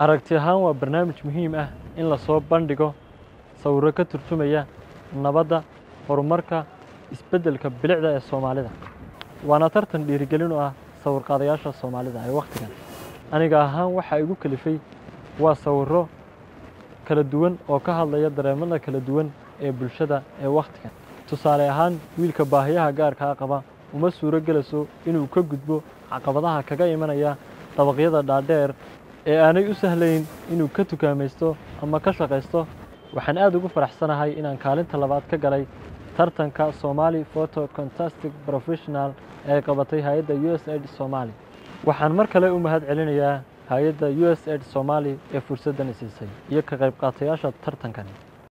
aragti ahaan waa barnaamij muhiim ah in lasoo bandhigo sawirro ka turjumaya nabadda horumarka isbeddelka bilicda ee soomaalida waana tartan dhiirigelin u ah sawirqaadayaasha soomaalida ee wakhtigan aniga ahaan waxaa igu kalifay waa sawirro kala duwan oo ka hadlaya dareemada kala duwan ee bulshada ee wakhtigan tusaale ahaan wiilka baahiyaha gaarkaa qaba uma suuro gelayso inuu ka gudbo caqabadaha kaga imanaya dabaqyada dhaadheer ee aanay u sahlayn inuu ka tukaamaysto ama ka shaqaysto waxaan aad ugu faraxsanahay inaan kaalinta labaad ka galay tartanka somali photo contastic professional ee qabatay hay-adda u s aid somali waxaan mar kale u mahad celinayaa hay-adda u s aid somali ee fursaddan siisay iyo ka qayb qaatayaasha tartankani